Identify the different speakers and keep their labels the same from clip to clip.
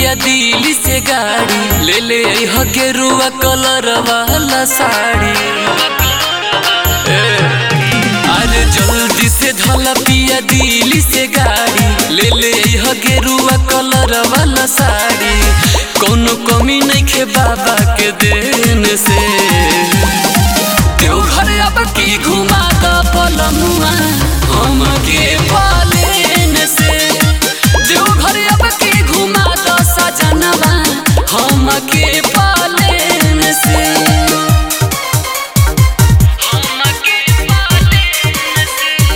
Speaker 1: पिया दिल्ली से गाड़ी ले ले अइह गेरुआ कलर वाला साड़ी ए, अरे जल्दी से धला पिया दिल्ली से गाड़ी ले ले अइह गेरुआ कलर वाला साड़ी कोनो कमी नहीं खे बाबा के देन से देवघर अब की घुमा द पलमुआ हम के पालेन से देवघर अब की घुमा द सजनवा हम के पालेन से हम के पालेन से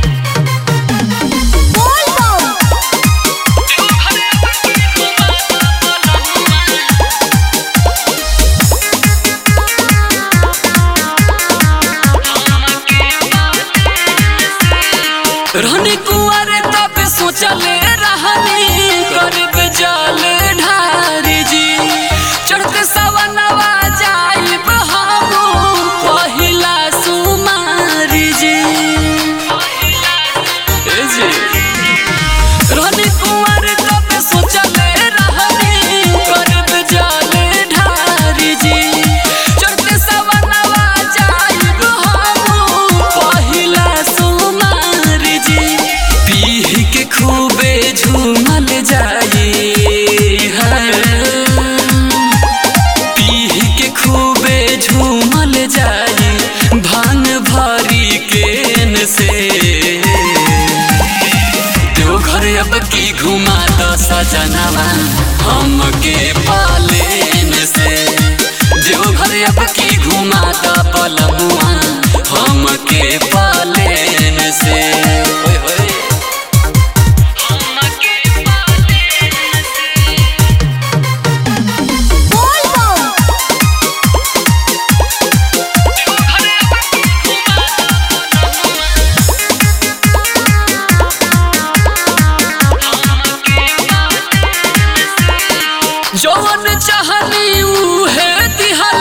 Speaker 2: बोल बम
Speaker 1: देवघर अब की घुमा द पलमुआ रहने कुआरे तब सोचले रहनी करब जल ढारी जी चढ़ते सवनवा जाइब हम पहिला सुमारी जी ए जी रहने कुआरे तब सोचले रहनी करब जल ढारी जी चढ़ते सवनवा जाइब हम पहिला सुमारी जी पीह के खूबे झूमल जाई पीह के खूबे झूमल जाई भांग भरी केन से देवघर अब की घुमा द सजनवा हम के पालेन से देवघर अब की घुमा द पलमुआ हम के पालेन से ओए होए हम के पालेन से
Speaker 2: बोल बम
Speaker 1: जौन चाहनी उहे दिहल